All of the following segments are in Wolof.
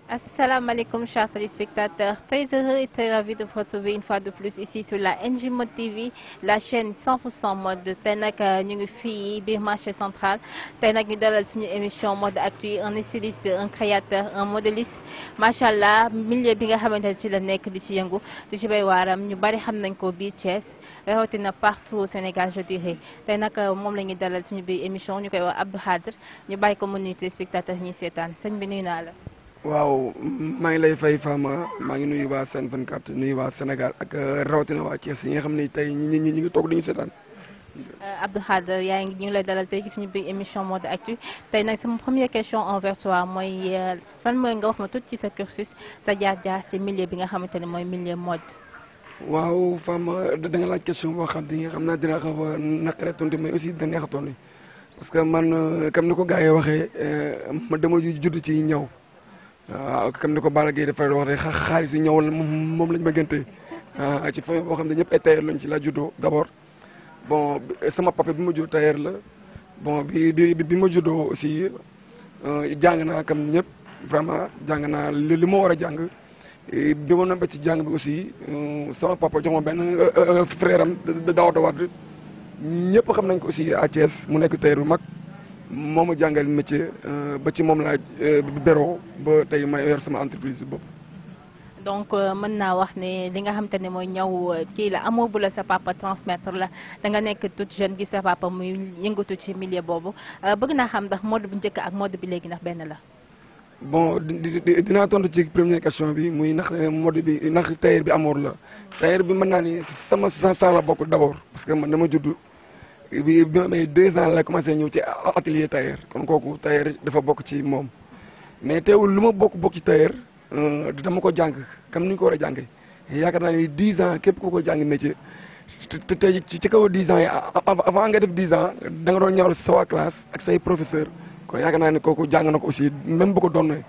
Asalaamaaleykum chers téléspectateurs, très heureux et très ravi de vous retrouver une fois de plus ici sur la NJ Mode TV, la chaîne 100% mode tey nag ñu ngi fii biir marché central tey nag ñu dalal suñu émission mode actu un styliste un créateur un modéliste macha allah milieu bi nga xamante ne ci la nekk di ci yëngu di ci bay waaram ñu bari xam nañ ko biir Thiès rawatina partout au Sénégal je dirais tey nag moom la ñuy dalal suñu biir émission ñu koy wax Abdou Khadre ñu bàyyi ko mu nuyu téléspectateurs ñuy seetaan sëñ bi nuyu naa la. waaw maa ngi lay fay Fama maa ngi nuyu waa Sen 24 nuyu waa Sénégal ak rawatina waa Thiès yi nga xam ne tey ñi ñi ñi ngi toog duñu seetaan. Abdou Khadre yaa ngi ñu ngi lay dalal tey ci suñu biir émission mode actu tey nag sama première question envers toi mooy fan mooy nga wax ma tuuti ci sa cursus sa jaar-jaar ci milieu bi nga xamante ne mooy milieu mode. waaw Fama da nga laaj question boo xam ne xam naa dina xaw a naqare tontu mais aussi dina neex a tontu parce que man comme ni ko gars yi waxee ma dama judd ci ñaw. waaw comme ni ko Balla Gaye dafay wax rek xaalis yu ñëw la moom lañ ma gënte ci famille boo xam ne ñëpp ay tailleur lañ ci la juddoo d' abord bon sama papa bi ma judd tailleur la bon bi bi bi ma juddoo aussi jàng naa comme ñëpp vraiment jàng naa li li ma war a jàng bi ma noppee ci jàng bi aussi sama papa jox ma benn frère am Daouda Wade ñëpp xam nañ ko aussi à Thiès mu nekk tailleur bu mag moo ma jàngal métier ba ci moom laa beroo ba tey ma yor sama entreprise bopp. donc mën naa wax ne li nga xamante ne mooy ñaw kii la amoo bu la sa papa transmettre la da nga nekk toute jeune gis sa papa muy yëngatu ci milieu boobu bëgg naa xam ndax mode bu njëkk ak mode bi léegi ndax benn la. bon dinaa tontu ci première question bi muy ndax mode bi ndax tailleur bi amour la tailleur bi mën naa ni sama sa la bokk d' abord parce que man dama judd. bi bi ma amee deux ans la commencé ñëw ci atelier tailleur kon kooku tailleur dafa bokk ci moom mais teewul lu ma bokk bokk ci tailleur dama ko jàng comme ni ñu ko war a jàngee yaakaar naa ni dix ans képp ku ko jàng métier te tey ci kaw dix ans yi avant nga def dix ans da nga doon ñëwal sa waa classe ak say professeur kon yaakaar naa ni kooku jàng na ko aussi même bu ko doonee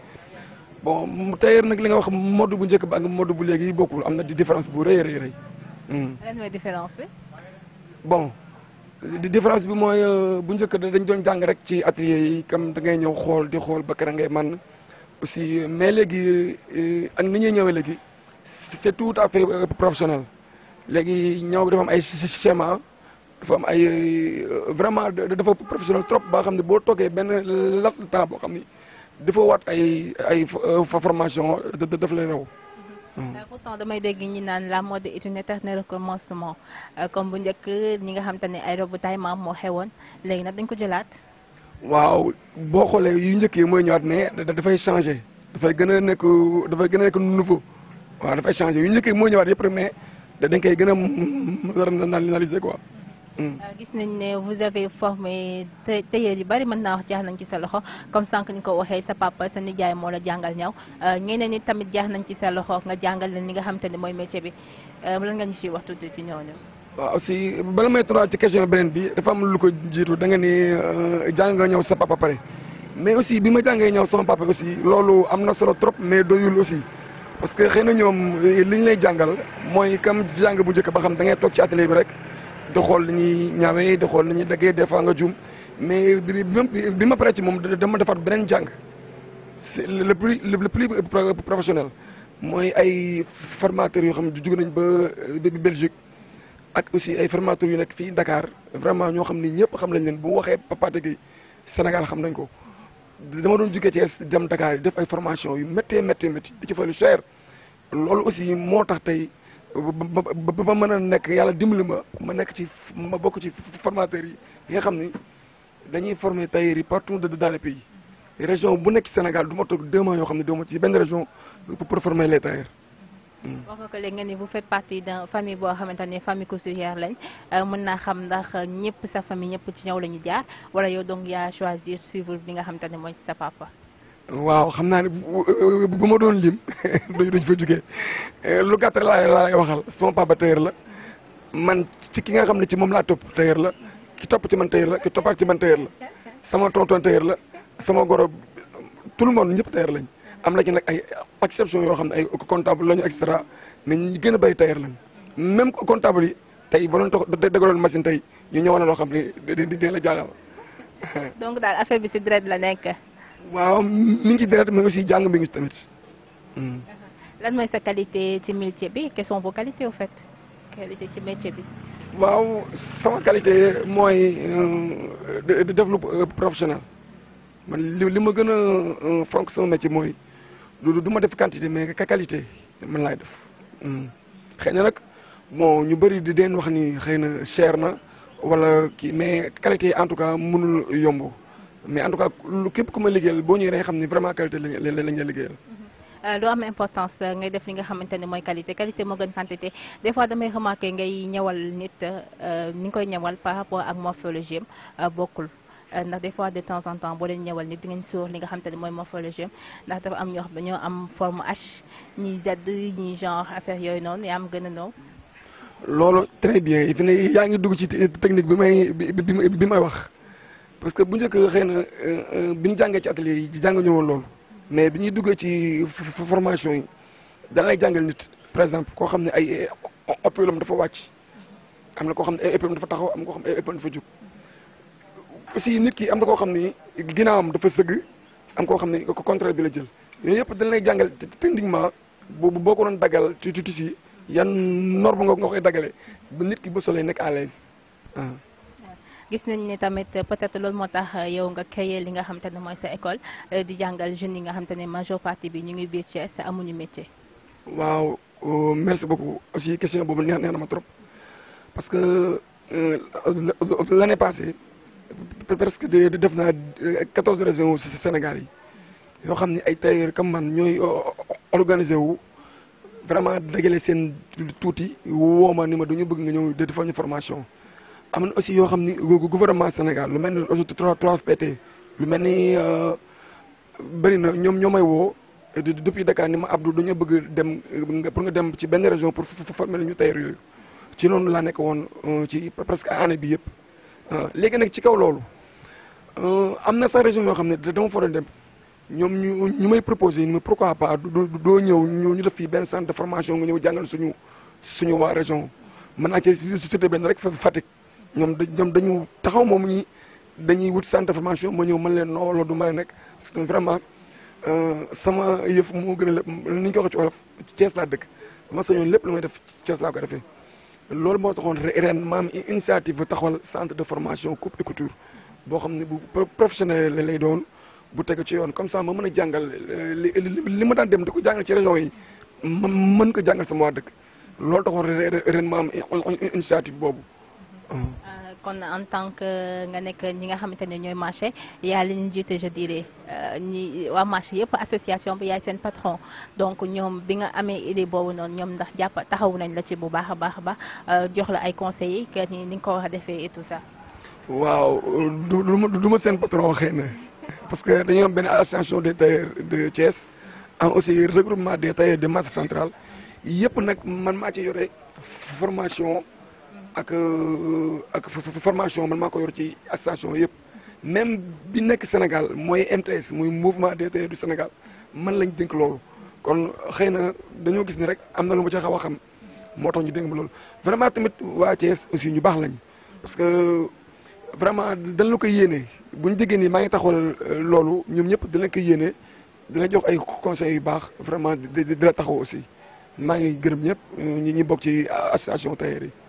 bon tailleur nag li nga wax mode bu njëkk ba ak mode bu léegi bokkul am na di différence bu rëy a rëy rëy. lan mooy différence bi. bon. di différence bi mooy bu njëkk dañ doon jàng rek ci atelier yi comme da ngay ñëw xool di xool ba kër ngay man aussi mais léegi ak ni ñuy ñëwee léegi c'est tout à fait professionnel léegi ñëw bi dafa am ay schéma dafa am ay vraiment dafa professionnel trop ba xam ne boo toogee benn laps de temps boo xam ni dafa waat ay ay formation daf lay raw pourtant damay dégg ñi naan la mode est un éternel recommencement comme bu njëkk ñi nga xam te ne ay robu taille maam moo xewoon léegi nag dañ ko jëlaat. waaw boo xoolee yu njëkk yi mooy ñëwaat mais dafay changé dafay gën a nekk dafay gën a nekk nouveau waaw dafay changé yu njëkk yi mooy ñëwaat yëpp rek mais dañ koy gën a moderniser quoi. gis nañ ne vous avez formé tailleur yu bari mën naa wax jaax nañ ci sa loxo comme sànq ni ko waxee sa papa sa nijaay moo la jàngal ñaw ñeneen ñi tamit jaax nañ ci sa loxo nga jàngal leen li nga xam te ne mooy métier bi lan nga ñu ciy wax tuuti ci ñooñu. waaw aussi bala may tontu ci question beneen bi dafa am lu ko jiitu da nga ni jàng nga ñëw sa papa pare mais aussi bi ma jàngee ñëw sama papa aussi loolu am na solo trop mais doyul aussi parce que xëy na ñoom li ñu lay jàngal mooy comme jàng bu njëkk ba xam da ngay toog ci atelier bi rek. di xool li ñuy ñaawee di xool li ñuy daggee des fois nga juum mais bi bi ma paree ci moom dama defaat beneen jàng c'est le plus le plus professionnel mooy ay formateurs yoo xam ne jóge nañ ba Belgique ak aussi ay formateurs yu nekk fii Dakar vraiment ñoo xam ni ñëpp xam nañ leen bu waxee Pathé Gueye Sénégal xam nañ ko dama doon jógee Thiès dem Dakar yi def ay formation yu méttee méttee métti di ci fa lu cher loolu aussi moo tax tey ba ba mën a nekk yàlla dimbali ma ma nekk ci ma bokk ci formateurs yi yi nga xam ni dañuy former tailleurs yi partout dans le pays région bu nekk Sénégal du ma toog deux mois yoo xam ne doo ma ci benn région pour former les tailleurs. wax nga ko léegi nga ni vous faites partie d'un famille boo xamante ne famille couturière lañ mën naa xam ndax ñëpp sa famille ñëpp ci ñëw la ñu jaar wala yow donc yaa choisir suivre li nga xamante ne mooy sa papa. waaw xam naa ne bu ma doon lim dañ fa jugee lu gàtt laa laa lay waxal sama papa tailleur la man ci ki nga xam ne ci moom laa topp tailleur la ki topp ci man tailleur la ki toppaat ci man tailleur la sama tonton tailleur la sama goro tout le monde ñëpp tailleur lañ am na ci nag ay exception yoo xam ne ay comptable lañu et cetera mais ñu gën a bëri tailleur lañ même comptable yi tey ba doon toog dégaloon machine tey ñu ñëwoon na loo xam ne di di la jaagal. donc daal affaire bi ci deret la nekk. waaw mi ngi ci deret mais aussi jàng mi ngi ci tamit lan mooy sa qualité ci métier bi quelles sont vos qualités au fait qualité ci métier bi. waaw sama qualité mooy de développement professionnel man li li ma gën a fonk sama métier mooy du du ma def quantité mais qualité man laay def xëy na nag bon ñu bëri di deen wax ni xëy na cher na wala kii mais qualité en tout cas mënul yomb mais en tout cas lu képp ku ma liggéeyal boo ñëwee da nga xam ni vraiment qualité lañ lañ la liggéeyal. lu am importance ngay def li nga xamante ne mooy qualité qualité moo gën quantité des fois damay remarqué ngay ñëwal nit ni nga koy ñëwal par rapport ak morphologie am bokkul ndax des fois de temps en temps boo leen ñëwal nit di ngeen sóor li nga xamante ne mooy morphologie am ndax dafa am ñoo xam dañoo am forme H ñi Z ñi genre affaire yooyu noonu yaa am gën a noo loolu très bien fi ne yaa ngi dugg ci technique bi may bi may wax parce que bu njëkk xëy na bi ñu jàngee ci atelier yi jàng ñëwoon loolu mais bi ñuy duggee ci formation yi dana lay jàngal nit par exemple koo xam ne ay épaulam dafa wàcc am na koo xam ne ay épaulam dafa taxaw am na koo xam ne ay épaulam dafa jóg aussi nit ki am na koo xam ni ginnaawam dafa sëgg am koo xam ne ko contraire bi la jël yooyu yëpp dañ lay jàngal techniquement boobu boo ko doon daggal ci ci ci yan norme nga nga koy daggalee ba nit ki ba solee nekk à l'aise gis nañ ne tamit peut-être loolu moo tax yow nga créé li nga xamante ne mooy sa école di jàngal jeunes yi nga xamante ne majeure partie bi ñu ngi biir Thiès amuñu métier. waaw merci beaucoup aussi question boobu neex neex na ma trop parce que l'année passée presque def naa quatorze régions ci Sénégal yi yoo xam ni ay tailleurs comme man ñooy organiser wu vraiment dagale seen tuuti woo ma ni ma dañu bëgg nga ñëw defal ñu formation. am na aussi yoo xam ni gouvernement Sénégal lu mel ni aussi 3 3FPT lu mel ni bëri na ñoom ñoo may woo depuis Dakar ni ma Abdou dañoo bëgg dem pour nga dem ci benn région pour former ñu tailleur yooyu ci noonu laa nekk woon ci presque année bi yëpp. léegi nag ci kaw loolu am na sa région yoo xam ne dama fa doon dem ñoom ñu ñu may proposé ñu pourquoi pas doo ñëw ñu def fii benn centre de formation nga ñëw jàngal suñu suñu waa région mën naa ci cité benn rek Fatick. ñoom da ñoom dañu taxaw moom ñi dañuy wut centre de formation ma ñëw mën leen noo loolu du ma nekk parce que vraiment sama yëf moo gën a lépp ni ñu ko waxee ci wolof Thiès laa dëkk ma sañoon lépp lu may def Thiès laa ko defee loolu moo taxoon ren maam initiative bu taxawal centre de formation coupe et couture boo xam ne bu professionnel lay doon bu tegu ci yoon comme ça ma mën a jàngal li li ma daan dem di ko jàngal ci région yi ma mën ko jàngal sama waa dëkk loolu taxoon ren ma am initiative boobu kon en tant que nga nekk ñi nga xamante ne ñooy marché yaa li ñu jiite je dirais ñi waa marché yëpp association bi yaay seen patron donc ñoom bi nga amee idée boobu noonu ñoom ndax jàpp taxawu nañ la ci bu baax a baax a baax jox la ay conseils que ni ni nga ko war a defee et tout ça. waaw du du du ma seen patron xëy na parce que dañoo am benn association des tailleurs de Thiès am aussi regroupement des tailleurs de marché central yëpp nag man maa ci yore formation. ak ak formation man maa ko yor ci association yëpp même bi nekk Sénégal mooy MTS muy mouvement des tailleurs du Sénégal man lañ dénk loolu kon xëy na dañoo gis ni rek am na lu ma ci xaw a xam moo tax ñu dénk ma loolu vraiment tamit waa Thiès aussi ñu baax lañ parce que vraiment dañ la koy yéene bu ñu déggee nii maa ngi taxawal loolu ñoom ñëpp dina koy yéene dina jox ay conseils yu baax vraiment di di la taxaw aussi maa ngi gërëm ñëpp ñi ñi bokk ci association tailleurs yi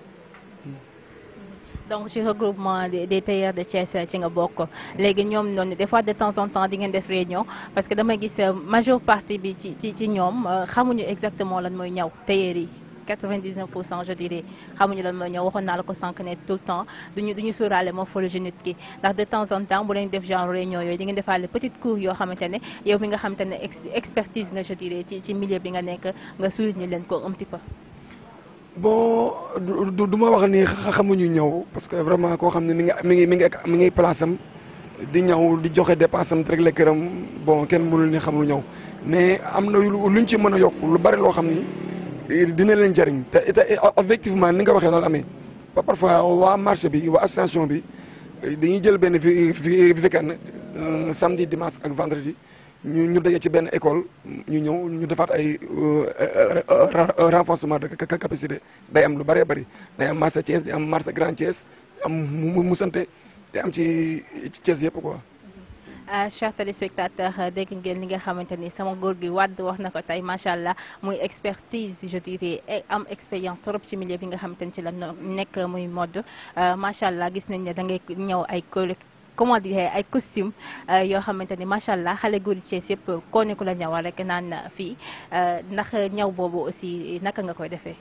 donc ci regroupement des tailleurs de Thiès ci nga bokk léegi ñoom noonu des fois de temps en temps di ngeen def réunion parce que damay gis majeure partie bi ci ci ci ñoom xamuñu exactement lan mooy ñaw tailleurs yi 99 pour cent je dirais xamuñu lan mooy ñaw waxoon naa la ko sànq ne tout le temps duñu duñu sóoraale morphologie nit ki ndax de temps en temps bu leen def genre réunion yooyu di ngeen defaale petite cours yoo xamante ne yow mi nga xamante ne expertise nga je dirais ci ci milieu bi nga nekk nga souligner leen ko un petit peu. bon du du ma wax ni xamuñu ñëw parce que vraiment koo xam ne mi ngi mi ngi mi ngi mi ngi place am di ñëw di joxe dépense am rek la këram bon kenn mënul ni xamul ñëw mais am na luñ ci mën a yokk lu bari loo xam ni dina leen jariñ te te effectivement ni nga waxee loolu amee ba parfois waa marché bi waa association bi dañuy jël benn vi vi weekend samedi dimanche ak vendredi ñu ñu daje ci benn école ñu ñëw ñu defaat ay renforcement de capacité day am lu bëree bëri day am marché Thiès day am marché Grand Thiès am mu mu sante day am ci Thiès yëpp quoi. chers téléspectateurs dégg ngeen li nga xamante ni sama góor gi wàdd wax na ko tey macha allah muy expertise je dirais am expérience trop ci milieu bi nga xamante ni ci la nekk muy mode macha allah gis nañ ne da ngay ñëw ay comment dire ay costume yoo xamante ni macha allah xale góor yi Thiès yëpp koo ne ku la ñawal rek naan fii ndax ñaw boobu aussi naka nga koy defee.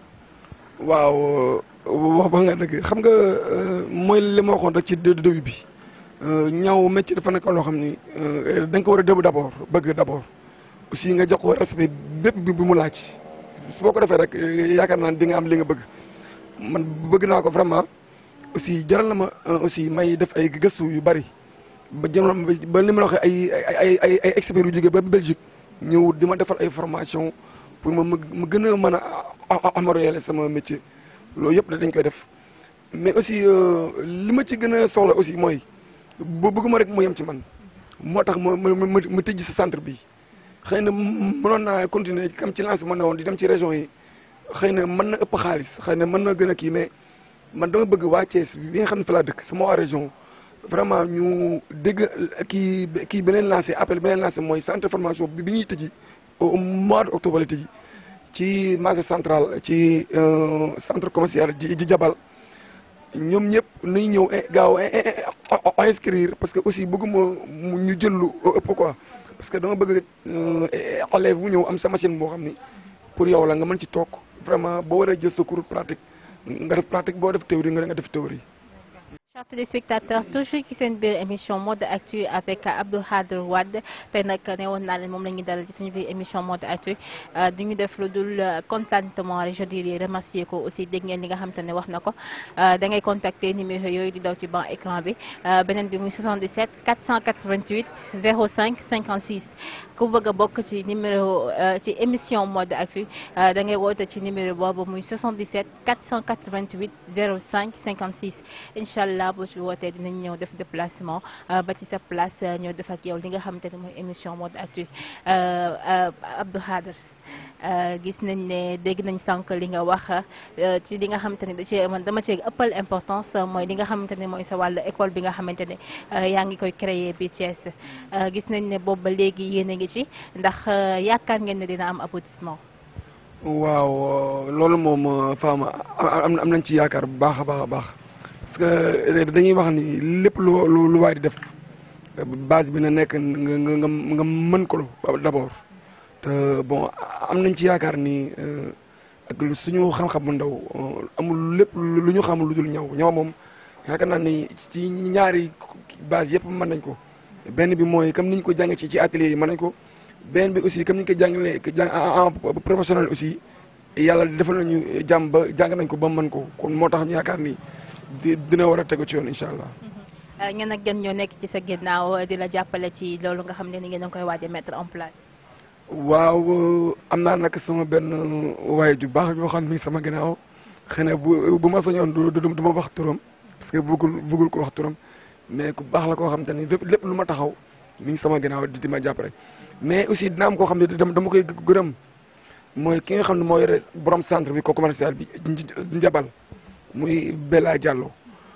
waaw wax ba nga dëgg xam nga mooy li ma waxoon rek ci début bi ñaw métier dafa nekk loo xam ni da nga ko war a déglu d' abord bëgg d' abord aussi nga jox ko respect bépp bi bu mu laaj su boo ko defee rek yaakaar naa di nga am li nga bëgg man bëgg naa ko vraiment aussi jaral na ma aussi may def ay gëstu yu bari ba jëm ba li ma la waxee ay ay ay ay experts yu jógee ba Belgique ñëw di ma defal ay formation pour ma ma gën a mën a améliorer sama métier loolu yëpp dañ koy def mais aussi li ma ci gën a soxla aussi mooy bu bëgguma rek mu yem ci man moo tax ma ma ma tëj sa centre bi xëy na mënoon naa continuer comme ci lancé mën na woon di dem ci région yi xëy na mën na ëpp xaalis xëy na mën na gën a kii mais man dama bëgg waa Thiès bi nga xam ne fa laa dëkk sama waa région vraiment ñu dégg kii kii beneen lancé appel beneen lancé mooy centre formation bi bi ñuy tëji au mois de octobre la tëji ci marché central ci centre commercial ji ji jabal ñoom ñëpp nañ ñëw gaaw a inscrire parce que aussi bëgguma ñu jël lu ëpp quoi parce que dama bëgg élève bu ñëw am sa machine boo xam ni pour yow la nga mën ci toog vraiment boo waree jël sa cours pratique nga def pratique boo def théorie nga nga def théorie. chers téléspectateurs toujours ci seen biir émission mode actu avec Abdou Khadre Wade tey nag ne woon naa leen moom la ñuy dalal ci suñu biir émission mode actu du ñu def lu dul contentement rek je dirais remercier ko aussi dégg ngeen li nga xam te ne wax na ko da ngay contacter numéro yooyu di daw ci ban écran bi beneen bi muy 77 488 05 56 ku bëgg a bokk ci numéro ci émission mode actu da ngay woote ci numéro boobu muy 77 488 05 56 incha allah boo ci wootee dinañ ñëw def déplacement ba ci sa place ñoo def ak yow li nga xamante ne mooy émission mode actu Abdou Khadre gis nañ ne dégg nañ sànq li nga wax ci li nga xamante ne da cee man dama cee ëppal importance mooy li nga xamante ne mooy sa wàllu école bi nga xamante ne yaa ngi koy créer bi Thiès gis nañ ne boobu ba léegi yéen a ngi ci ndax yaakaar ngeen ne dina am aboutissement. waaw loolu moom Fama am am nañ ci yaakaar bu baax a baax a baax parce que dañuy wax ni lépp lu lu waay di def base bi na nekk nga nga nga mën ko d'abord. te bon am nañ ci yaakaar ni ak suñu xam-xam bu ndaw amul lépp lu ñu xamul lu dul ñaw ñaw moom yaakaar naa ni ci ñaari base yëpp mën nañ ko benn bi mooy comme ni ñu ko jàng ci ci atelier yi mën nañ ko benn bi aussi comme ni ñu ko jàngalee en professionnel aussi yàlla defal nañu jàmm ba jàng nañ ko ba mën ko kon moo tax ñu yaakaar ni dina war a tegu ci yoon incha allah. ñenn ak gën ñoo nekk ci sa ginnaaw di la jàppale ci loolu nga xam ne ni ngeen a koy waaj a mettre en place. waaw am naa nag sama benn waay ju baax yoo xam ne mi ngi sama ginnaaw xëy na bu bu ma soñoon du du ma wax turam parce que bëggul bëggul ko wax turam mais ku baax la koo xam te ni lépp lépp lu ma taxaw mi ngi sama ginnaaw di di ma jàppale. mais aussi dina am koo xam ne dama koy gërëm mooy ki nga xam ne moo yore borom centre bi ko commercial bi njabal muy Bella Diallo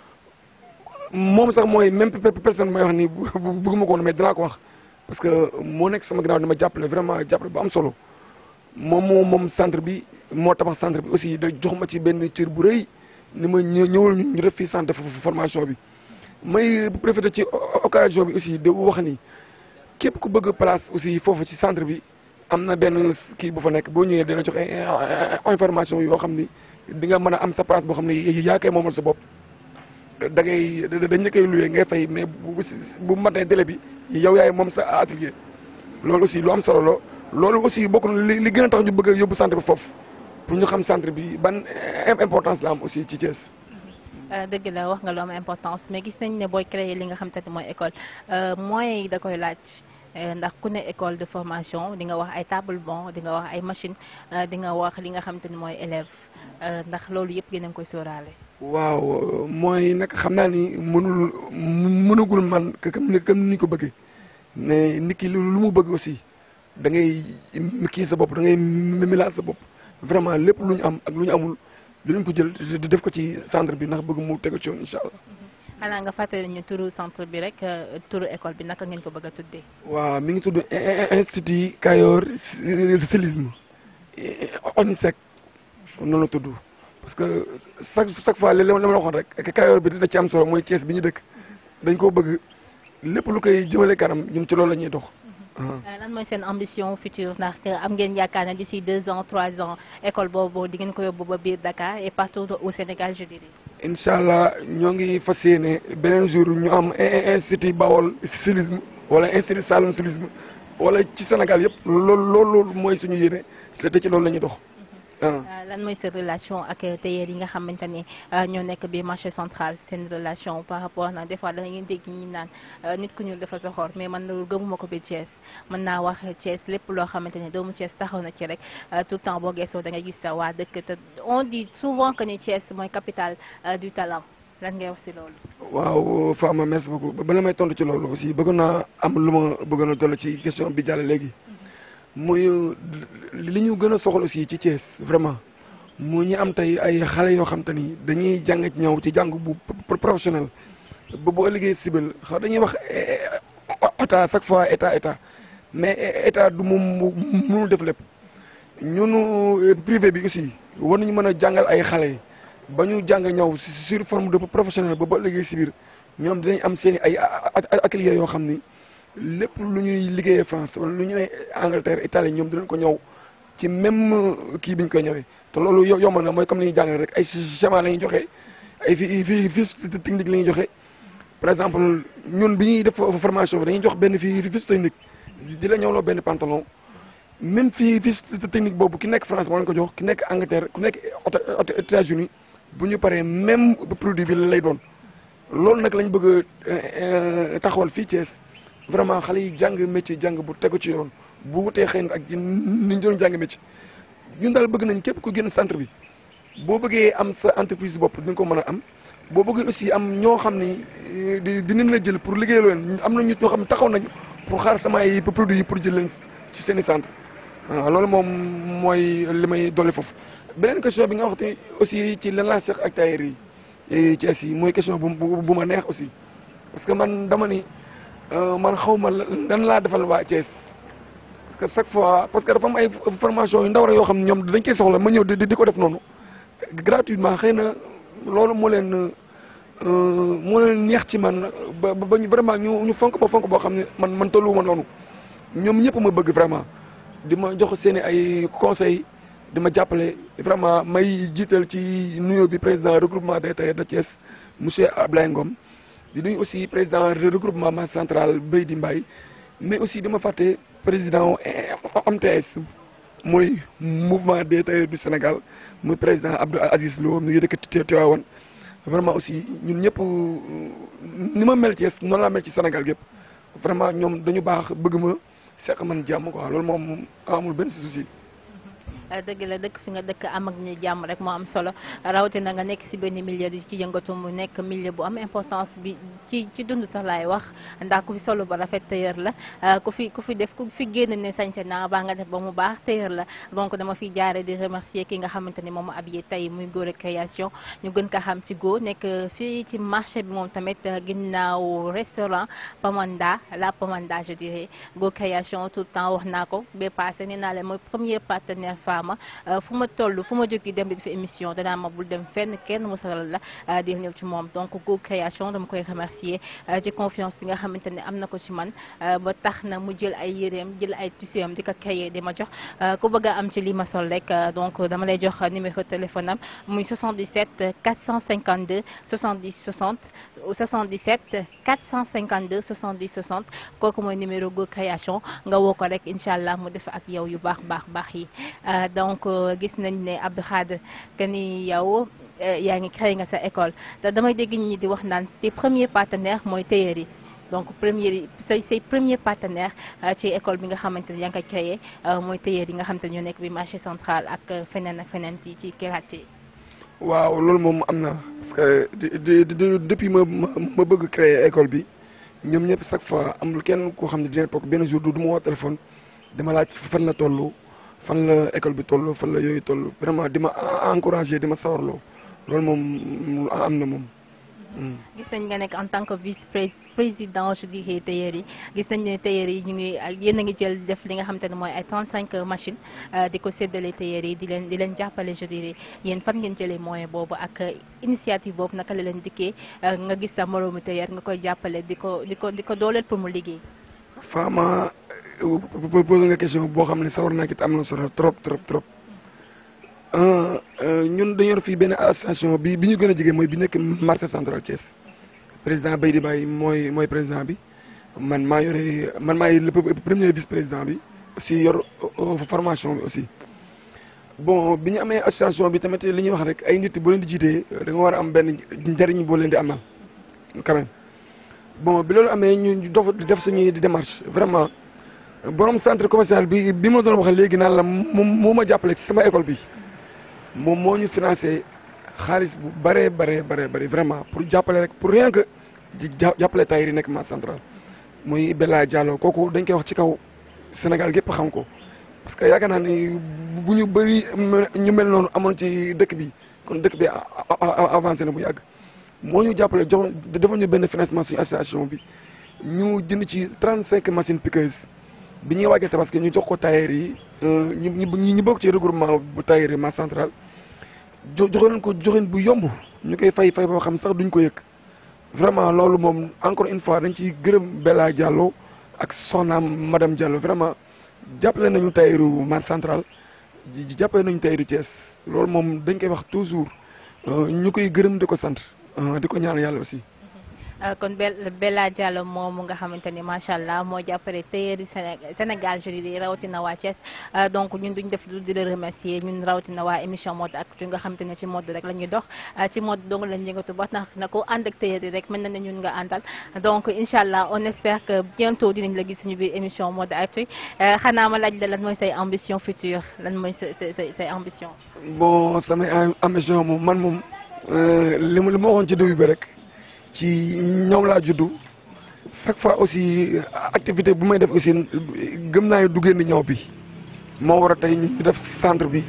moom sax mooy même personne mooy wax ni bëgguma ko woon mais dinaa ko wax. parce que moo nekk sama ginnaaw dama jàppale vraiment jàppale bu am solo moom moo moom centre bi moo tabax centre bi aussi da jox ma ci benn cër bu rëy ni ma ñëwal ñu def fii centre de formation bi. may profité ci occasion bi aussi de wax ni képp ku bëgg place aussi foofu ci centre bi am na benn kii bu fa nekk boo ñëwee dina joxe information yoo xam ni di nga mën a am sa place boo xam ne yaa koy moomal sa bopp. da ngay dañ la koy loué ngay fay mais bu bu matee délai bi yow yaay moom sa atelier loolu aussi lu am solo la loolu aussi bokk na li li gën a tax ñu bëgg a yóbbu centre bi foofu pour ñu xam centre bi ban importance la am aussi ci Thiès. dëgg la wax nga lu am importance mais gis nañ ne booy créer li nga xam te ne mooy école moyens yi da koy laaj ndax ku ne école de formation di nga wax ay table banc di nga wax ay machine di nga wax li nga xam te ne mooy élève ndax loolu yëpp yéen a ngi koy sóoraale. waaw mooy nag xam naa ni mënul mënagul man comme ni comme ni ko bëggee mais nit ki lu mu bëgg aussi da ngay kii sa bopp da ngay milaat sa bopp vraiment lépp lu ñu am ak lu ñu amul dinañ ko jël def ko ci centre bi ndax bëgg mu tegu ci yoon incha allah. xanaa nga fàttali ñu turu centre bi rek turu école bi naka ngeen ko bëgg a tuddee. waaw mi ngi tudd institut Kayor stylisme ONISEC noonu la tudd parce que chaque chaque fois li ma la waxoon rek Kayor bi dina ci am solo mooy Thiès bi ñu dëkk dañ koo bëgg lépp lu koy jëmale kanam ñun ci loolu la ñuy dox. lan mooy seen ambition future ndax am ngeen yaakaar ne d'ici deux ans trois ans école boobu di ngeen ko yóbbu ba biir Dakar et partout au Sénégal je dirais. incha allah ñoo ngi fas yéene beneen jour ñu am institut Bawol stylisme wala institut Saloum stylisme wala ci Sénégal yëpp loolu loolu mooy suñu yéene te ci loolu la ñuy dox. lan mooy sa relation ak tailleur yi nga xamante ne ñoo nekk biir marché central seen relation par rapport nag des fois da ngeen dégg ñi naan nit ku ñuul dafa soxor mais man loolu gëmuma ko biir Thiès mën naa wax Thiès lépp loo xamante ne doomu Thiès taxaw na ci rek tout le temps boo geesoo da ngay gis sa waa dëkk te on dit souvent que ni Thiès mooy capitale du talent lan ngay wax si loolu. waaw Fama merci beaucoup bala may tontu ci loolu aussi bëgg naa am lu ma bëggoon a dolli ci question bi jàll léegi. muy li ñu gën a soxla aussi ci Thiès vraiment mu ñu am tey ay xale yoo xam te ni dañuy jàng ci ñëw ci jàng bu professionnel ba boo liggéey civil xaw dañuy wax état chaque fois état état mais état du moom mënul def lépp ñunu privé bi aussi war nañu mën a jàngal ay xale yi ba ñu jàng ñëw sur forme de professionnel ba ba liggéey si biir ñoom dinañ am seen ay ateliers yoo xam ni lépp lu ñuy liggéeyee France wala lu ñuy Angleterre Italie ñoom dinañ ko ñëw ci même kii bi ñu koy ñëwee te loolu yomb na mooy comme ni ñuy jàngale rek ay schéma la ñuy joxe ay fi fi fiche technique la ñuy joxe par exemple ñun bi ñuy def formation bi dañuy jox benn fii fiche technique di la ñëwloo benn pantalon même fii fiche technique boobu ki nekk France moo leen ko jox ki nekk Angleterre ku nekk États-Unis bu ñu paree même produit bi lay doon loolu nag lañ bëgg a taxawal fii Thiès vraiment xale yi jàng métier jàng bu tegu ci yoon bu wutee xëy na ak ni ñu doon jàng métier ñun daal bëgg nañ képp ku génn centre bi boo bëggee am sa entreprise bopp di nga ko mën a am boo bëggee aussi am ñoo xam ni di dinañ la jël pour liggéey leen am na ñu ñoo xam ne taxaw nañu pour xaar sama ay produits yi pour jël leen ci seen i centre waaw loolu moom mooy li may dolli foofu. beneen question bi nga waxte aussi ci lan laa seq ak tailleur yi Thiès yi mooy question bu bu ma neex aussi parce que man dama ni. man xaw ma lan laa defal waa Thiès parce que chaque fois parce que dafa am ay formation yu ndaw rek yoo xam ne ñoom dañ koy soxla ma ñëw di di ko def noonu gratuitement xëy na loolu moo leen moo leen neex ci man ba ba ñu vraiment ñu ñu fonk ba fonk boo xam ne man man tolluwuma noonu ñoom ñëpp ma bëgg vraiment di ma jox seen i ay conseils di ma jàppale vraiment may jiital ci nuyoo bi président regroupement des tailleurs de Thiès monsieur Ablaye Ngom. di nuyu aussi président regroupement masse centrale Béy di Mbaye mais aussi dama fàtte président MTS mooy mouvement des tailleurs du Sénégal muy président Abdou Aziz Lo mu ngi dëkk Tivaouane vraiment aussi ñun ñëpp ni ma mel Thiès noonu laa mel ci Sénégal yëpp vraiment ñoom dañu baax bëgg ma seq man jàmm quoi loolu moom amul benn souci. dëgg la dëkk fi nga dëkk am ak ñu jàmm rek moo am solo rawatina nga nekk ci benn milieu di ci yëngatu mu nekk milieu bu am importance bi ci ci dund sax laay wax ndax ku fi solo ba rafet tailleur la ku fi ku fi def ku fi génn ne sañse naa baa nga def ba mu baax tailleur la donc dama fiy jaare di remercier ki nga xamante ni moom habillé tey muy Gora Création ñu gën ko xam ci Go nekk fii ci marché bi moom tamit ginnaaw restaurant Pamanda la Pamanda je dirais Go Création tout le temps wax naa ko ba passé nee naa leen mooy premier partenaire ma fu ma toll fu ma jógi dem di def émission danaa ma bul dem fenn kenn musalal la di ñëw ci moom donc Go Création dama koy remercier ci confiance bi nga xamante ne am na ko ci man ba tax na mu jël ay yéreem jël ay tissu am di ko créer di ma jox ku bëgg a am ci li ma sol rek donc dama lay jox numéro téléphone am muy 77 452 70 60 77 452 70 60 kooku mooy numéro Go Création nga woo ko rek incha allah mu def ak yow yu baax baax baax yi donc gis nañ ne Abdou Khadre que ni yow yaa ngi créé nga sa école te damay dégg ñi di wax naan tes premiers partenaires mooy tailleur yi donc premier say say premier partenaire ci école bi nga xamante ne yaa ngi koy créé mooy tailleur yi nga xamante ne ñoo nekk bi marché central ak feneen ak feneen ci ci quartier yi. waaw loolu moom am na parce que depuis ma ma bëgg créer école bi ñoom ñëpp chaque fois amul kenn koo xam ne dina toog benn jour du ma woo téléphone dama laaj fan la toll. fan la école bi toll fan la yooyu toll vraiment di ma encouragé di ma sawarloo loolu moom am na moom. gis nañ nga nekk en tant que vice président je dirais tailleur yi gis nañ ne tailleur yi ñu ngi yéen a ngi jël def li nga xamante ne mooy ay 35 machines di ko séddale tailleur yi di leen di leen jàppale je dirais yéen fan ngeen jëlee moyen boobu ak initiative boobu naka la leen dikkee nga gis sa moroomu tailleur nga koy jàppale di ko di ko di ko dooleel pour mu liggéey. Fama posé nga question boo xam ne sawar naa ci am na solo trop trop trop ñun dañoo fii benn association bi bi ñu gën a jege mooy bi nekk marché central Thiès président Baydi Baye mooy mooy président bi man maa yore man maay le premier vice président bi aussi yor formation bi aussi. bon bi ñu amee association bi tamit li ñuy wax rek ay nit boo leen di jiitee da nga war a am benn njariñ boo leen di amal quand même bon bi loolu amee ñu dof def suñuy démarche vraiment borom centre commercial bi bi ma doon wax léegi naan la moom moo ma jàppale ci sama école bi moom moo ñu financé xaalis bu bëree bëree bëree bëri vraiment pour jàppale rek pour rien que jàppale tailleur yi nekk marché central muy Bella Diallo kooku dañ koy wax ci kaw Sénégal gépp xam ko parce que yaakaar naa ni bu ñu bëri ñu mel noonu amoon ci dëkk bi kon dëkk bi avancé na bu yàgg moo ñu jàppale jox dafa ñu benn financement suñu association bi ñu jënd ci 35 machines piqueuses bi ñuy waajal tabaski ñu jox ko tailleur yi ñu ñu ñu bokk ci regroupement bu tailleur yi marché central jo joxoon ko joxin bu yomb ñu koy fay fay boo xam sax duñ ko yëg vraiment loolu moom encore une fois dañ ciy gërëm Bella Diallo ak soxnaam madame Diallo vraiment. jàppale nañu tailleuru marché central jàppale nañu tailleuru Thiès loolu moom dañ koy wax toujours ñu koy gërëm di ko sant di ko ñaan yàlla aussi. kon Bella Diallo moomu nga xamante ni macha allah moo jàppale tailleur yi Sénégal je dirais rawatina waa Thiès donc ñun duñ def lu di la remercier ñun rawatina waa émission mode actu nga xamante ne ci mode rek la ñuy dox ci mode dong lañ yëngatu ba tax na ko ànd ak tailleur yi rek mën na ne ñun nga àndal donc incha allah on espère que bientôt dinañ la gis suñu biir émission mode actu xanaa ma laaj la lan mooy say ambition future lan mooy say say say ambition. bon samay ambition moom man moom li ma li ma waxoon ci début bi rek. ci ñoom laa juddu chaque fois aussi activité bu may def aussi gëm naa ne du génn ñëw bi moo war a tey ñu def centre bi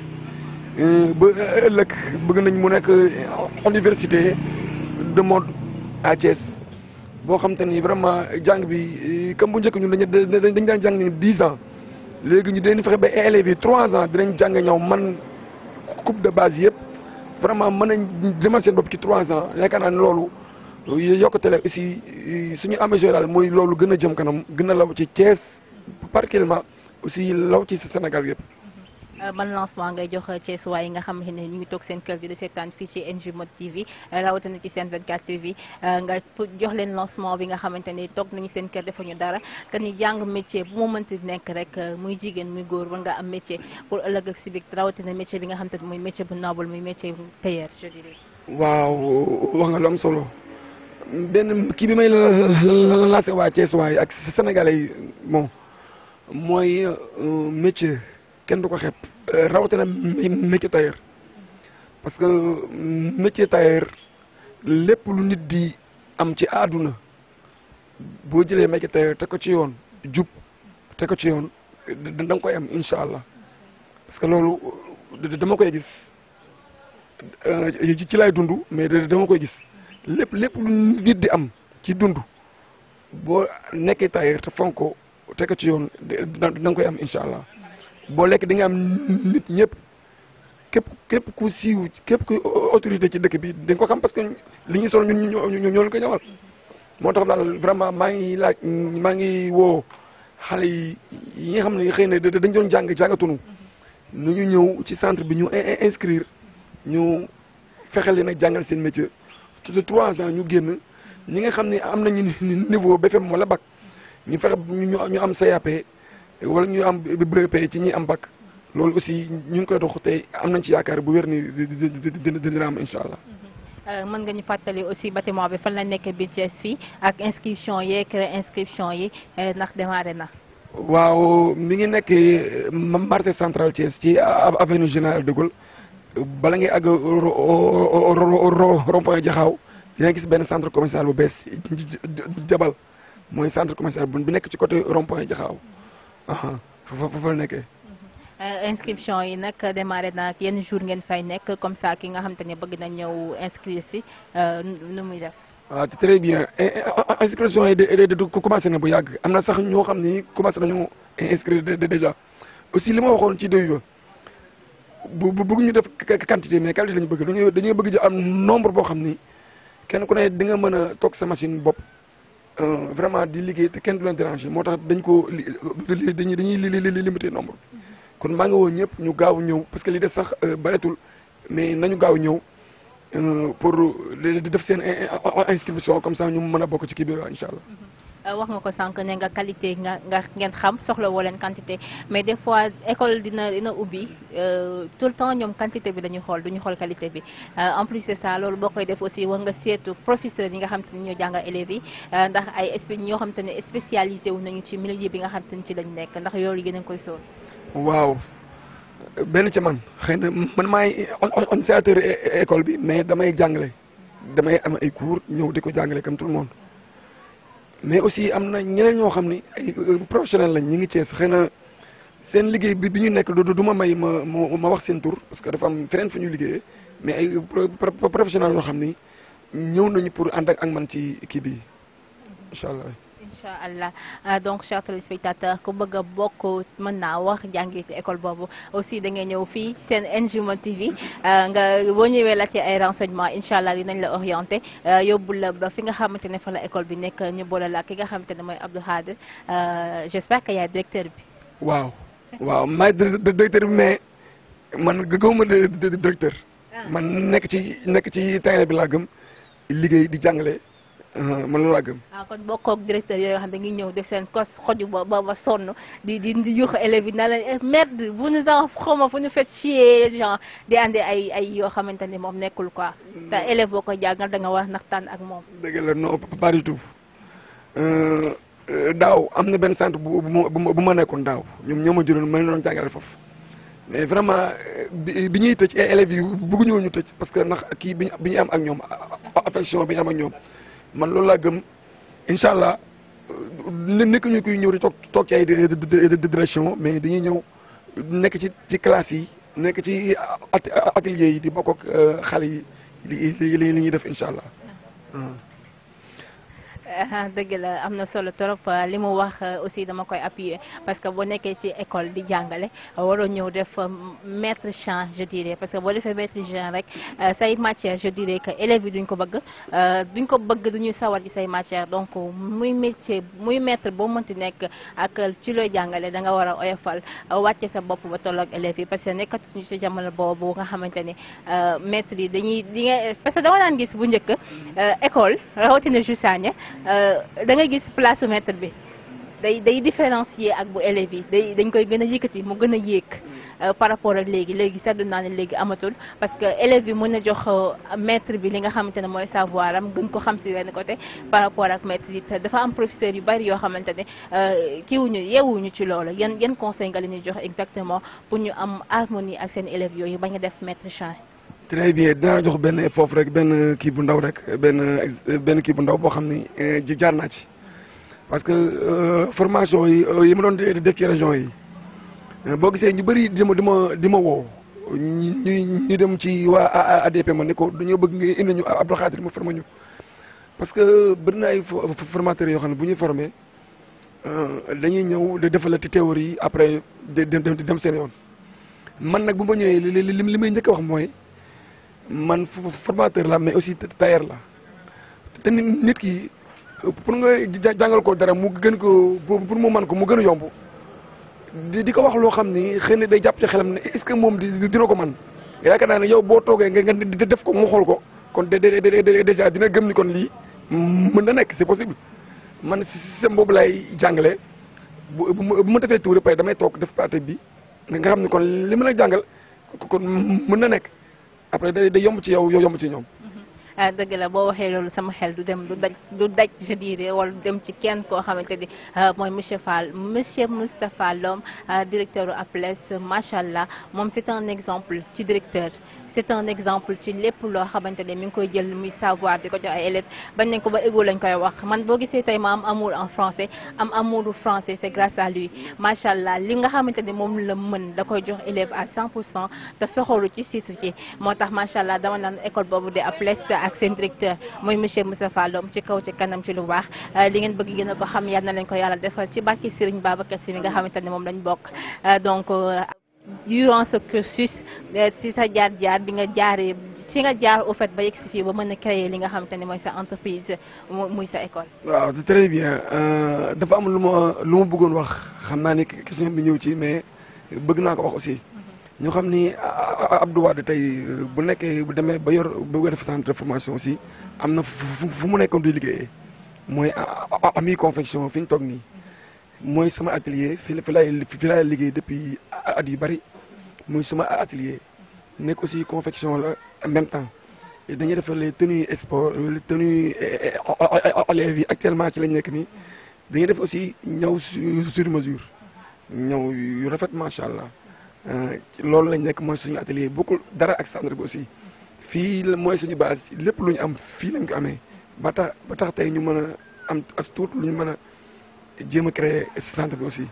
ba ëllëg bëgg nañ mu nekk université de mode à Thiès boo xam te ni vraiment jàng bi comme bu njëkk ñun dañu dañ daan jàng dix ans léegi ñu dañu fexe ba élèves yi trois ans dinañ jàng ñëw man coupe de base yëpp vraiment mën nañ demal seen bopp ci trois ans yaakaar naa ne loolu yokkute la aussi suñu ambition daal mooy loolu gën a jëm kanam gën a law ci Thiès particulièrement aussi law ci Sénégal yëpp. ban lancement ngay jox Thiès waa yi nga xam ne ñu ngi toog seen kër gi di seetaan fii ci NG Mode TV rawatina ci seen 24 TV nga jox leen lancement bi nga xamante ni toog nañu seen kër defuñu dara que ni jàng métier bu mu mënti nekk rek muy jigéen muy góor war nga am métier pour ëllëg ak si biir rawatina métier bi nga xamante ni muy métier bu noble muy métier tailleur je dirais. waaw wax nga lu am solo. benn kii bi may lancé waa Thiès waay ak Sénégalais yi bon mooy métier kenn du ko xeeb rawatina métier tailleur parce que métier tailleur lépp lu nit di am ci àdduna boo jëlee métier tailleur teg ko ci yoon jub teg ko ci yoon da nga koy am incha allah parce que loolu dama koy gis ci lay dund mais dama koy gis. lépp lépp lu nit di am ci dund boo nekkee tailleur te fonk ko teg ko ci yoon da nga koy am incha allah boo lekk di nga am nit ñëpp képp képp ku siiw képp ku autorité ci dëkk bi da nga ko xam parce que li ñuy sol ñun ñoo ñoo leen ko ñëwal. moo tax daal vraiment maa ngi laaj maa ngi woo xale yi yi nga xam ne xëy na dañ doon jàng jàngatunu nu ñu ñëw ci centre bi ñu inscrire ñu fexe leen a jàngal seen métier. de trois ans ñu génn ñi nga xam ne am nañu niveau BFM wala bac ñu fexe ñu ñu am CAP wala ñu am BEP ci ñi am bac loolu aussi ñu ngi koy dox tey am nañ ci yaakaar bu wér ni dina dina am incha allah. mën nga ñu fàttali aussi bâtiment bi fan la nekk biir Thiès fii ak inscription yeeg inscription yi ndax démarré na. waaw mi ngi nekk marché central Thiès ci avenue Général de Gaulle. bala ngay àgg rond-point Jaxaaw yaa ngi gis benn centre commercial bu bees jabal mooy centre commercial bu nekk ci côté rond-point Jaxaaw foofu la nekkee. inscription yi nag démarré na yenn jour ngeen fay nekk comme ça ki nga xam te ne bëgg na ñëw inscrire si nu muy def. waaw très bien inscription yi de de commencé na bu yàgg am na sax ñoo xam ni commencé nañu inscrire déjà aussi li ma waxoon ci début ba bu bu bëgg ñu def quantité mais qualité lañu bëgg dañuy dañuy bëgg ji am nombre boo xam ni kenn ku ne di nga mën a toog sa machine bopp vraiment di liggéey te kenn du leen déranger moo tax dañ ko li dañuy dañuy li limité nombre kon maa ngi woo ñëpp ñu gaaw ñëw parce que li des sax bareetul mais nañu gaaw ñëw pour di def seen inscription comme ça ñu mën a bokk ci kii bi incha allah. wax nga ko sànq ne nga qualité nga nga ngeen xam soxla woo leen quantité mais des fois école dina dina ubbi tout le temps ñoom quantité bi dañuy xool duñu xool qualité bi en plus de ça loolu boo koy def aussi war nga seetu professeur yi nga xam te ne ñoo jàngal élèves yi ndax ay espé ñoo xam te ne spécialité wu nañu ci milieu bi nga xam te ne ci lañ nekk ndax yooyu yéen a ngi koy sóor. waaw benn ci man xëy na man maay initiateur école bi mais damay jàngale damay am ay cours ñëw di ko jàngale comme tout le monde. mais aussi am na ñeneen ñoo xam ni ay professionnel lañ ñi ngi Cees xëy na seen liggéey bi bi ñu nekk du du ma may ma ma wax seen tur parce que dafa am feneen fu ñu liggéeyee mais ay professionnel yoo xam ni ñëw nañu pour ànd ak man ci kii bi incha allah. incha allah donc chers téléspectateurs ku bëgg a bokk mën naa wax jàngi ci école boobu aussi da ngay ñëw fii seen NGMO TV nga boo ñëwee la ci ay renseignements incha allah dinañ la orienté yóbbu la ba fi nga xamante ne fa la école bi nekk ñu boole la ki nga xamante ne mooy Abdou Khadir j'espère que yaay directeur bi. waaw waaw maay directeur bi mais man gëwuma directeur. man nekk ci nekk ci terrain bi laa gëm liggéey di jàngale. man loolu laa gëm. ah kon bokkoog directeur yooyu xam ne dañuy ñëw def seen kos xoju ba ba ba sonn di di di yuux élèves yi na leen merde vous nous en xawma vous nous faites chier genre di andi ay ay yoo xamante ni moom nekkul quoi. te élève boo ko jàngal da nga war naxtaan ak moom. dëgg la non pas du tout daaw am na benn centre bu bu bu ma nekkoon daaw ñoom ñoo ma juróon ma leen doon jàngale foofu mais vraiment bi bi ñuy tëj ay élèves yi bëgguñu woon ñu tëj parce que ndax kii bi bi ñu am ak ñoom affection bi ñu am ak ñoom. man loolu laa gëm incha allah nekk ñu kuy ñëw di toog toog ci ay direction mais dañuy ñëw nekk ci ci classe yi nekk ci atelier yi di bokk ak xale yi li li ñuy def incha allah. dëgg la am na solo trop li mu wax aussi dama koy appuyer parce que boo nekkee ci école di jàngale waroo ñëw def maître chant je dirais parce que boo defee maître chant rek say matière je dirais que élèves yi duñ ko bëgg duñ ko bëgg duñuy sawar ci say matière donc muy métier muy maître boo mënti nekk ak ci looy jàngale da nga war a oyofal wàcce sa bopp ba tolloog élèves yi parce que nekkatuñu ci jamono boobu nga xamante ni maître yi dañuy di nga parce que dama daan gis bu njëkk école rawatina Jussagne da nga gis place maître bi day day différencier ak bu élèves yi day dañ koy gën a yëkkati mu gën a yéeg par rapport ak léegi léegi seddu naa ne léegi amatul parce que élèves yi mën a jox maître bi li nga xamante ne mooy savoir am gën ko xam si wenn côté par rapport ak maître yi te dafa am professeur yu bari yoo xamante ne kiiwuñu yeewuñu ci loolu yan yan conseil nga leen di jox exactement pour ñu am harmonie ak seen élèves yooyu bañ a def maître chant très bien dinaa jox benn foofu rek benn kii bu ndaw rek benn benn kii bu ndaw boo xam ni jaar naa ci parce que formation yi yi ma doon def ci région yi boo gisee ñu bëri di ma di ma di ma woo ñu ñu dem ci waa ADP ma ne ko dañoo bëgg nga indi ñu Abdou Khadir ma formé ñu parce que bëri na ay formateurs yoo xam ne bu ñuy formé dañuy ñëw di defal la ci théorie après di dem seen yoon man nag bu ma ñëwee li li li may njëkk a wax mooy. man formateur la mais aussi tailleur la te nit ki pour nga jàngal ko dara mu gën ko pour mu mën ko mu gën a yomb di di ko wax loo xam ni xëy na day jàpp ci xelam ne est-ce que moom dina ko man yaakaar naa ne yow boo toogee nga nga def ko mu xool ko kon déjà dina gëm ni kon lii mën na nekk c'est possible man système boobu lay jàngale bu bu ma defee tuuri pare damay toog def partie bi nga xam ni kon li mën a jàngal kon mën na nekk après day day yomb ci yow yow yomb ci ñoom. ah dëgg la boo waxee loolu sama xel du dem du daj du daj je dirais wala du dem ci kenn koo xamante ni mooy monsieur Fall monsieur Moustapha Lom directeur u APLES macha allah moom c'est un exemple ci directeur c'est un exemple ci lépp loo xamante ne mi ngi koy jël muy savoir di ko jox ay élèves bañ nañ ko ba égo lañ koy wax man boo gisee tey ma am amour en français am amour français c'est grâce à lui macha allah li nga xamante ne moom la mën da koy jox élève à 100 pour cent te soxoru ci siisu ci moo tax macha allah dama naan école boobu de Aples ak seen directeur muy monsieur Moussa Fallom ci kaw ci kanam ci lu baax li ngeen bëgg ngeen ko xam yal na leen ko yàlla defal ci barki Serigne Babacar Sy mi nga xamante ne moom lañ bokk donc durant ce cursus si sa jaar-jaar bi nga jaaree si nga jaar au fait ba yegg si fii ba mën a créer li nga xamante ne mooy sa entreprise muy sa école. waaw c'est très bien dafa am lu ma lu ma bëggoon wax xam naa ni question bi ñëw ci mais bëgg naa ko wax aussi. ñu xam ni Abdou Wade tey bu nekkee bu demee ba yor ba def centre de formation aussi am na fu mu nekkoon di liggéeyee mooy ami confection fi ñu toog nii. mooy sama atelier fi fi laay fi laay liggéey depuis at yu bari muy sama atelier nekk aussi confection la en même temps dañuy def les tenues sport les tenues élèves yi actuellement ci lañ nekk nii dañuy def aussi ñëw sur mesure ñëw yu rafet macha allah loolu lañ nekk mooy suñu atelier bokkul dara ak centre bi aussi fii mooy suñu base lépp lu ñu am fii lañ ko amee ba tax ba tax tey ñu mën a am as tuut lu ñu mën a jéem a créer centre bi aussi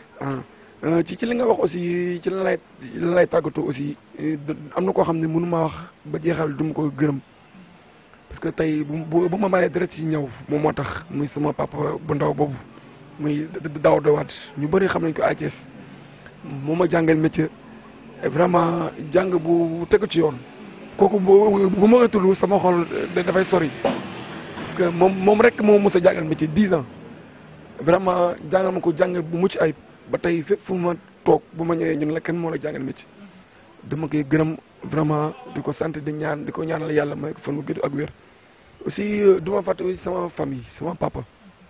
ah ci ci li nga wax aussi ci la lay la lay tàggatoo aussi am na koo xam ne mënu ma wax ba jeexal du ma ko gërëm parce que tey bu bu ma maree deret ci ñëw moom moo tax muy sama papa bu ndaw boobu muy daaw dawaat ñu bëri xam nañ ko Thiès moo ma jàngal métier vraiment jàng bu tegu ci yoon kooku bu bu ma tudd sama xol dafay sori parce que moom moom rek moo mos a jàngal métier dix ans vraiment jàngal ma ko jàngal bu mucc ayib ba tey fépp fu ma toog bu ma ñëwee ñun la kenn moo la jàngal métier dama koy gërëm vraiment di ko sant di ñaan di ko ñaanal yàlla may ko fan mu gudd ak wér aussi du ma fàtte aussi sama famille sama papa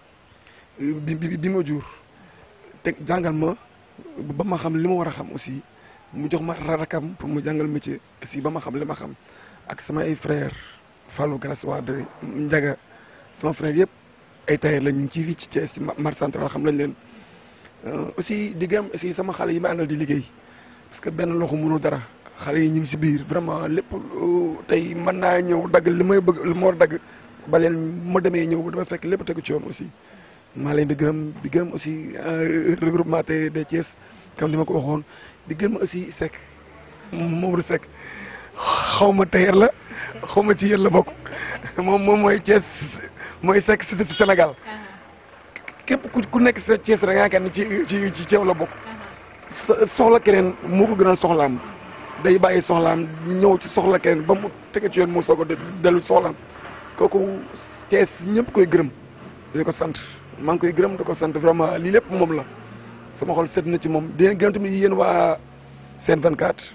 bi bi bi ma jur te jàngal ma ba ma xam li ma war a xam aussi mu jox ma rakam pour mu jàngal métier aussi ba ma xam li ma xam ak sama ay frère Fallou Garas Wade Ndiaga sama frère yëpp ay tailleur lañ ñu ci fii ci Thiès ci marché central xam lañ leen aussi di gëm aussi sama xale yi ma àndal di liggéey parce que benn loxo mënu dara xale yi ñu ngi si biir vraiment lépp tey mën naa ñëw dagg li may bëgg li ma war a dagg ba leen ma demee ñëw dama fekk lépp tegu ci yoon aussi maa leen di gërëm di gërëm aussi regroupement te de Thiès comme ni ma ko waxoon di gërëm aussi Seck Mamadou Seck xaw ma tailleur la xaw ma ci yéen la bokk moom moom mooy Thiès mooy Seck si Sénégal képp ku ku nekk sa Thiès rek yaakaar ne ci ci ci ceew la bokk soxla keneen moo ko gënal soxlaam day bàyyi soxlaam ñëw ci soxla keneen ba mu tege ci yoon mu soog a dellu soxlaam kooku Thiès ñëpp koy gërëm di ko sant maa ngi koy gërëm di ko sant vraiment lii lépp moom la sama xol set na ci moom di gërëm tamit yéen waa Sen 24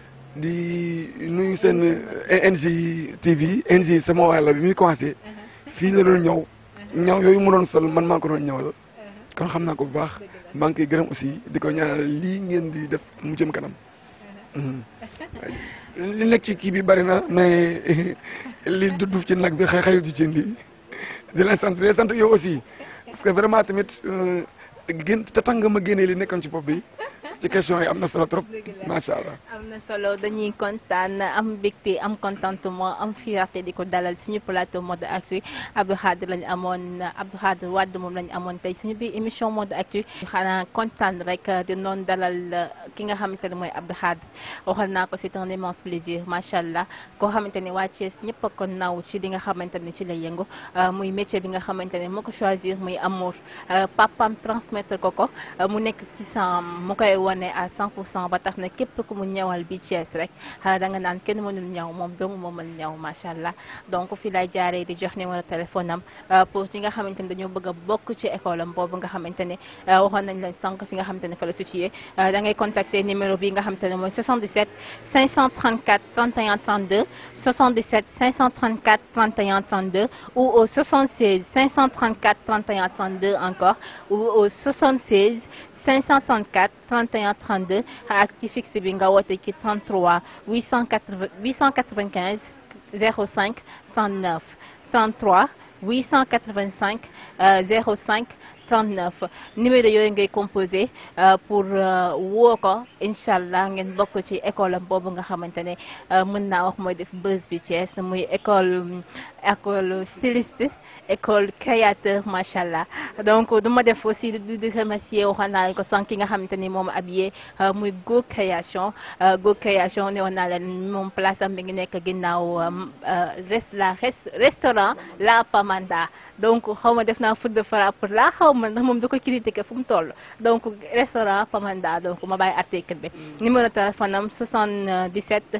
di nuyu seen NG TV NG sama waay la bi muy commencé fii la doon ñëw ñaw yooyu mu doon sol man maa ko doon ñëwal kon xam naa ko bu baax maa ngi koy gërëm aussi di ko ñaanal lii ngeen di def mu jëm kanam li nekk ci kii bi bari na mais li dudd ci nag bi xëy xëyul ci cin li di leen sant di leen sant yow aussi parce que vraiment tamit gën te tax nga ma génnee li nekkoon ci bopp bi ci question yi am na solo trop macha allah. am na solo dañuy kontaan am mbégte am contentement am fierté di ko dalal suñu plateau mode actu Abdou Khadre lañu amoon Abdou Khadre Wade moom lañu amoon tey suñu biir émission mode actu xanaa kontaan rek di noon dalal ki nga xamante ne mooy Abdou Khadre waxal naa ko c'est un immense plaisir macha allah koo xamante ne waa Thiès ñëpp a ko naw ci li nga xamante ne ci la yëngu muy métier bi nga xamante ne moo ko choisir muy amour papam transmettre ko ko mu nekk ci sam mu koy wane à 100 pour cent ba tax na képp ku mu ñawal bi Thiès rek da nga naan kenn mënul ñaw moom doomu moo mën ñaw macha allah donc fi lay jaaree di jox numéro téléphone am pour ñi nga xamante ne dañoo bëgg a bokk ci école am boobu nga xamante ne waxoon nañ leen sànq fi nga xamante ne fa la situé da ngay contacter numéro bi nga xamante ne mooy 77 534 31 32 77 534 31 32 ou au 76 534 31 32 encore ou au 76 534 31 32 ak ci fixe bi nga woote ci 33 880 895 05 39 33 885 05 39 numéro yooyu ngay composé pour woo ko incha allah ngeen bokk ci école am boobu nga xamante ne mën naa wax mooy def buzz bi Thiès muy école école styliste école créateur macha allah donc du ma def aussi du di remercier waxoon naa leen ko sànq ki nga xamante ni moom habillé muy Go Création Go Création ne woon naa leen moom place am mi ngi nekk ginnaaw res la restaurant La Pamanda donc xaw ma def naa foot de frappe la xaw ma ndax moom da ko critiquer fu mu toll donc restaurant Pamanda donc ma bàyyi article bi numéro téléphone am 77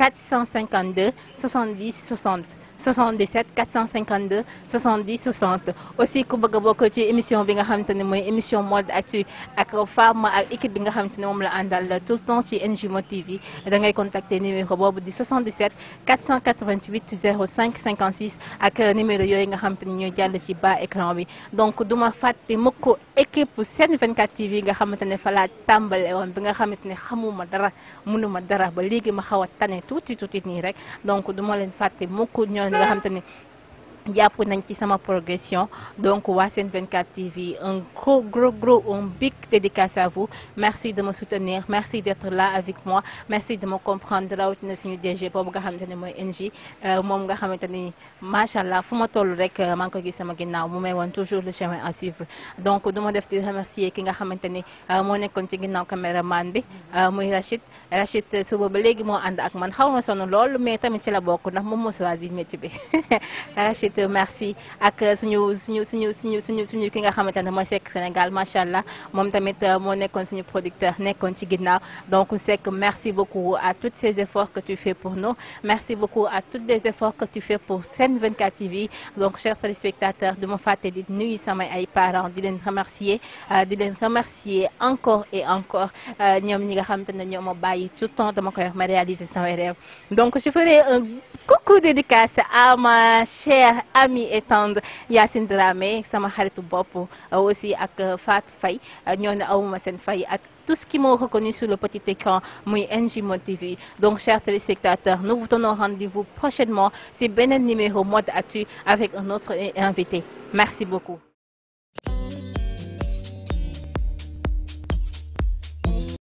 452 70 60 77 452 70 60 aussi ku bëgg a bokk ci émission bi nga xamante ne mooy émission mode actu ak femme ak équipe bi nga xamante ne moom la àndal tout le temps ci NJ Mod TV da ngay contacter numéro boobu di 77 488 05 56 ak numéro yooyu nga xamante ni ñooy jàll ci bas écran bi donc du ma fàtte mukk équipe Sen 24 TV nga xamante ne fa laa tàmbale woon bi nga xamante ne xamuma dara mënuma dara ba léegi ma xaw a tane tuuti tuuti nii rek donc du ma leen fàtte mukk ñoo nga xam te ne jàpp nañ ci sama progression donc waa Sen 24 TV un gros gros gros un big dédicace à vous merci de me soutenir merci d'être là avec moi merci de me comprendre rawatina suñu DG boobu nga xamante ne mooy NJ moom nga xamante ni macha allah fu ma toll rek maa ngi ko gis sama ginnaaw mu may woon toujours le chemin à suivre donc du ma def di remercier ki nga xamante ni moo nekkoon ci ginnaaw caméraman bi muy Rachid Rachid suba ba léegi moo ànd ak man xaw ma sonn lool mais tamit ci la bokk ndax moom moo choisir métier bi Rachid merci ak suñu suñu suñu suñu suñu suñu ki nga xamante ne mooy Seck Sénégal macha allah moom tamit moo nekkoon suñu producteur nekkoon ci ginnaaw donc Seck merci beaucoup à tous ces efforts que tu fais pour nous merci beaucoup à tous les efforts que tu fais pour Sen 24 TV donc chers téléspectateurs du ma fàtte di nuyu samay ay parents di leen remercier di leen remercier encore et encore ñoom ñi nga xamante ne ñoo ma bàyyi tout le temps dama koy wax ma réaliser samay rêve donc je ferai un coucou dédicace à ma chère amie et tendre Yacine Dramé sama xaritu bopp aussi ak Fatou Faye ñoo ne awuma seen fay ak tout ce qui m'ont reconnu sur le petit écran muy NJ Mod TV donc chers téléspectateurs nous vous donnons rendez-vous prochainement ci beneen numéro Mode Actu avec un autre invité merci beaucoup